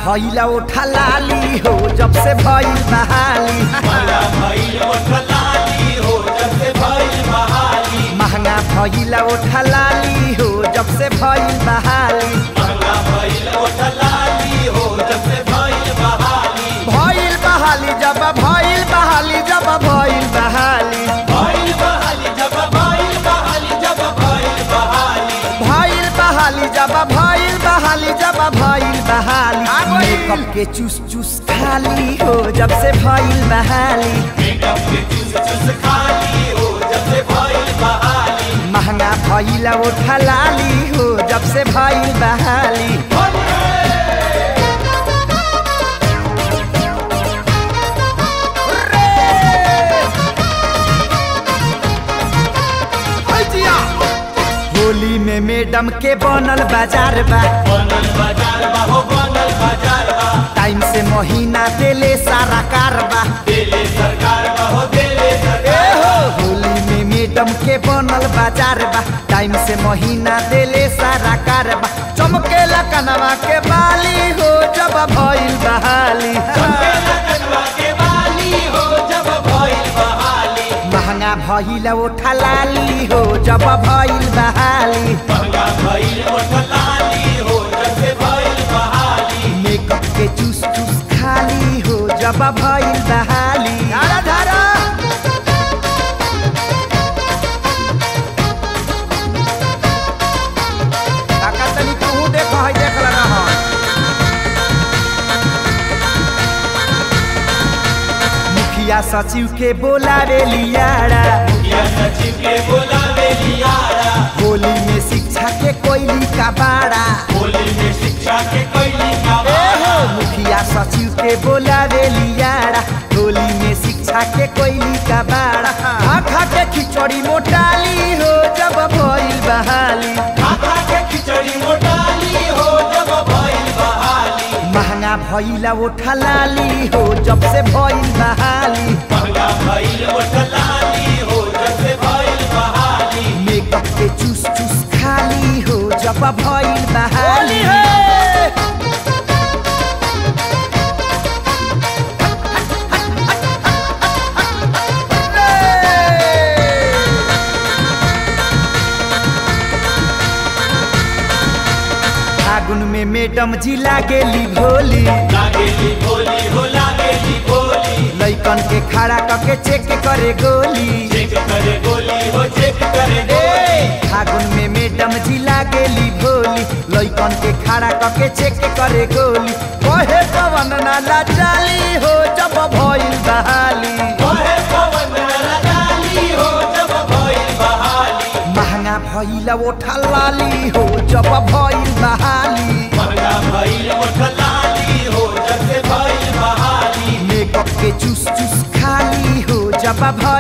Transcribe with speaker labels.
Speaker 1: भइला ओठा लाली हो जब से भइल बहाली
Speaker 2: महंगा भइल ओठ लाली हो जब से भइल बहाली
Speaker 1: महंगा भइला ओठा लाली हो जब से भइल बहाली
Speaker 2: महंगा भइल ओठ लाली हो जब से भइल बहाली
Speaker 1: भइल बहाली जब भइल बहाली जब भइल बहाली
Speaker 2: भइल बहाली जब भइल बहाली जब भइल बहाली
Speaker 1: भइल बहाली जब भइल बहाली जब भइल बहाली मेकअप के चूस चूस खाली हो जब से भइल बहाली
Speaker 2: मेकअप के चूस चूस खाली हो जब से भइल बहाली
Speaker 1: महंगा भइला ओठा लाली हो जब से भइल बहाली होली में मैडम के बनल बाजार बा
Speaker 2: बनल बाजार बा हो बनल बाजार बा
Speaker 1: टाइम से महीना देले सारा कारबा
Speaker 2: देले सरकार बा हो देले
Speaker 1: ए
Speaker 2: सरकार
Speaker 1: हो होली में मैडम के बनल बाजार बा टाइम से महीना देले सारा कारबा चमकेला कनवा के बाली हो जब भइल बहाली
Speaker 2: चमकेला कनवा के बाली हो जब भइल बहाली
Speaker 1: महंगा भइल ओठा लाली हो जब भइल बहाली
Speaker 2: महंगा भइल ओठ लाली हो जब से भइल बहाली
Speaker 1: मेकअप के चूस चूस खाली हो जब भइल बहाली धारा धारा काका तनी तू देख है देख लगा है मुखिया सचिव के बोलावे लियारा
Speaker 2: या सचिव के बोलावे लियारा
Speaker 1: होली में शिक्षा के कोयली का बाड़ा
Speaker 2: होली में शिक्षा के कैली का
Speaker 1: ए हो मुखिया सचिव के बोलावे लियारा होली में शिक्षा के कोयली का बाड़ा खा खा के खिचड़ी मोटाली हो जब भइल बहाली
Speaker 2: खाता के खिचड़ी मोटाली हो जब भइल बहाली
Speaker 1: महंगा भइला ओठा लाली हो जब से भइल बहाली
Speaker 2: महंगा भइल ओठ लाली हो जब से भइल बहाली
Speaker 1: मेकअप के चूस चूस खाली हो जब भइल बहाली फागुन में मैडम जी लागेली भोली
Speaker 2: लागेली भोली हो लागेली भोली
Speaker 1: लैकन के खड़ा करके चेक करे गोली
Speaker 2: चेक करे गोली हो चेक करे गोली
Speaker 1: फागुन में मैडम जी लागेली भोली लैकन के खड़ा करके चेक करे गोली कहे पवन नाला चाली हो जब भइल बहाली
Speaker 2: ओहे पवन लगाली हो जब भइल बहाली
Speaker 1: महंगा भइल ओठा लाली हो जब भइल बहाली
Speaker 2: महंगा भइल ओठ लाली हो जब से भइल बहाली
Speaker 1: मेकअप के चूस चूस खाली हो जब भइल